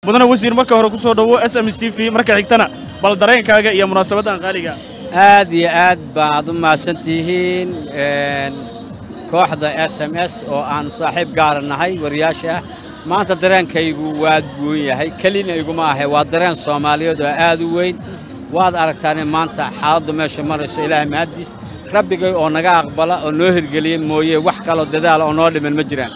mudane wasiir marka hore ku soo dhowo s m s t v marka xigtana bal dareenkaaga iyo munaasabaddan qaaliga aad iyo aad baad u mahadsan tihiin kooxda s m s oo aan saaxiib gaara nahay wariyaasha ah maanta dareenkaygu waa guun yahay kelina iguma ahe waa dareen soomaaliyeed oo aad u weyn waad aragtaane maanta xaaladdu meesha marayso ilaahay mahaddiis rabbigay oo naga aqbala oo noo hirgeliya mooye wax kaloo dadaala oo noo dhiman ma jiraan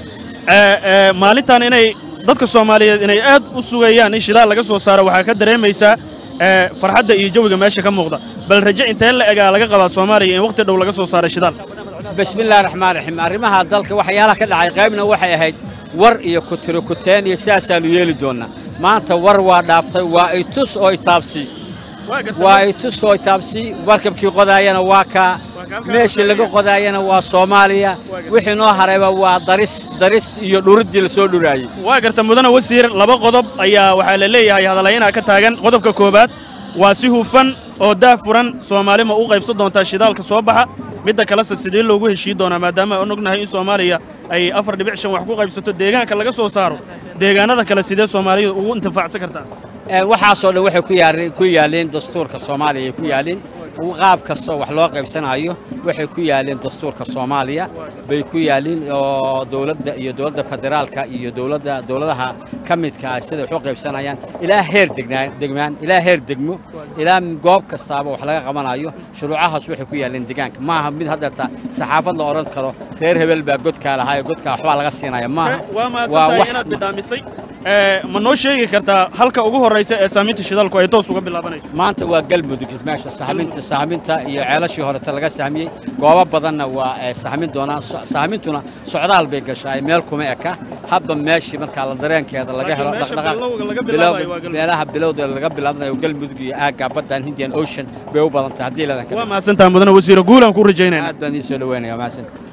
maalintan inay dadka soomaaliyeed inay aad u sugayaan in shidaal laga soo saaro waxaa ka dareemaysaa farxadda iyo jawiga meesha ka muuqda bal raje intee la egaa laga qabaa soomaaliya in wakhti dhow laga soo saaro shidaal bismillahi raxmaan raxiim arrimaha dalka waxyaalaha ka dhacay qaybna waxay ahayd war iyo kutiro kuteen iyo sidaasaannu yeeli doonnaa maanta war waa dhaaftay waa itus oo itaabsii waa itus oo itaabsii warkabkii qodaayana waa kaa meeshii laga qodaayana waa soomaaliya wixii noo harayba waa daris daris iyo dhuriddii la soo dhuraayey waa garta mudane wasiir laba qodob ayaa waxaa la leeyahay hadalaynaa ka taagan qodobka koowaad waa si hufan oo daafuran soomaali ma u qaybsan doontaa shidaalka soo baxa midda kalese sidee loogu heshii doonaa maadaama aan ognahay in soomaaliya ay afar dhibic shan wax ku qaybsato deegaanka laga soo saaro deegaanada kale sidee soomaalidu ugu intifaacsan kartaa waxaasoo dhan waxay ku yaalleen dastuurka soomaaliya ay ku yaalleen qaab kastoo wax loo qaybsanaayo waxay ku yaalleen dastuurka soomaaliya bay ku yaalleen oo dowladda iyo dowladda federaalka iyo dowladda dowladaha ka midka ah siday wax u qaybsanayaan ilaa heer degmaan ilaa heer degmo ilaa goob kastaaba wax laga qabanayo shuruucahaas waxay ku yaalleen deegaanka maaha mid haddeerta saxaafad la odhan karo reer hebel baa godkaa lahaa ee godkaa waxbaa laga siinaya maaha waa mahadsantahay inaad bidhaamisay ma noo sheegi kartaa halka ugu horraysa ee saaminta shidaalku ay toos uga bilaabanayso maanta waa galmudug meesha sahminta sahminta iyo ceelashii horeta laga sahmiyey goobo badanna waa sahmin doonaan sahmintuna socdaal bay gashaa meel kuma eka hadba meeshii markaa la dareenkeeda laga helo meelaha bilowda laga bilaabanayo galmudug iyo aagga baddan hindian ocean bay u badan tahay haddii ladan waa mahadsantaha mudane wasiire guulaan ku rajaynayna aad baan idiin soo dhaweynaya mahadsantahay